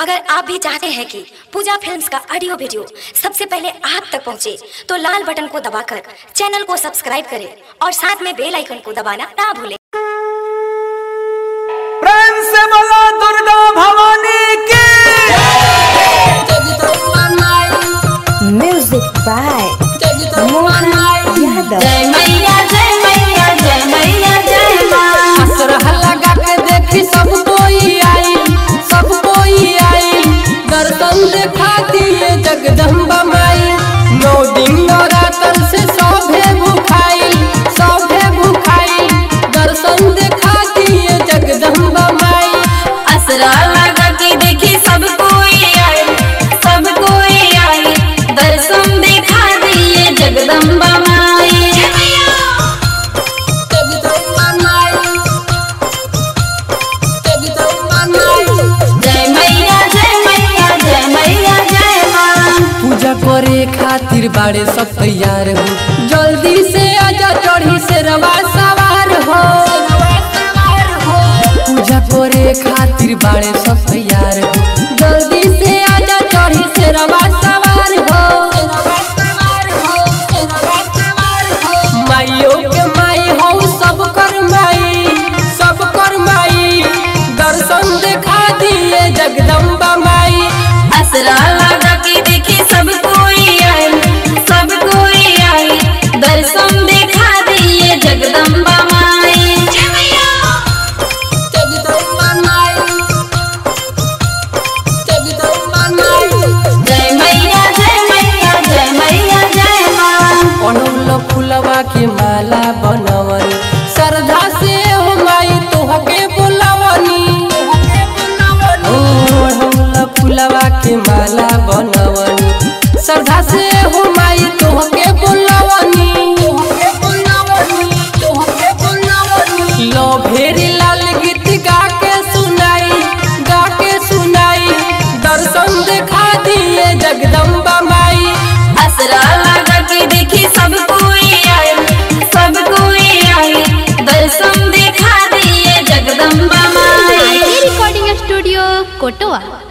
अगर आप भी चाहते हैं कि पूजा फिल्म्स का ऑडियो वीडियो सबसे पहले आप तक पहुंचे, तो लाल बटन को दबाकर चैनल को सब्सक्राइब करें और साथ में बेल आइकन को दबाना ना भूलें प्रेम से बोलो दुर्गा भवानी की Music by Mohan Yadav. जय मैया जय मैया जय मैया जय माँ असरह लगा के देखी सब कोई आई सब कोई आई दर्शन देखा दिए जगदम्बा माई नौ दिन नवरात्र से सौभे भूखाई सौभे भूखाई दर्शन देखा दिए जगदम्बा माई असरा लगा के देखी सब कोई आए सब कोई आए दर्शन दिखा दिए जगदम्बा माई जगदम्बा माई जगदम्बा माई जय मैया जय मैया जय मैया जय माँ पूजा करे खातिर बाड़े सब तैयार हो जल्दी से आजा चढ़ी से रवा सवार हो पूजा करे खातिर बाड़े सब तैयार हो जल्दी से आजा चढ़ी से रवा सवार हो माइयो के माई हो सब कर माई सब कर माई दर्शन देखा दिए जगदम्बा माई असरा लगा के देखी सब कोई आए सब कोई आए दर्शन दिखा दिए जगदम्बा माई जगदम्बा माई जगदम्बा माई जय मैया जय मैया जय मैया जय माँ अड़हुल फुलवा के माला बनवनी श्रद्धा से हो माई तोहके बुलावनी ओ अड़हुल फुलवा के माला बनवनी श्रद्धा से हो माई तोहके बुलावनी लो भेरी लाल गीत गा के सुनाई गा के सुनाई दर्शन देखा दिए जगदम्बा माई असरा लगा के देखी सब कोई आए सब कोई आए दर्शन दिखा दिए जगदम्बा माई रिकॉर्डिंग स्टूडियो कोटवा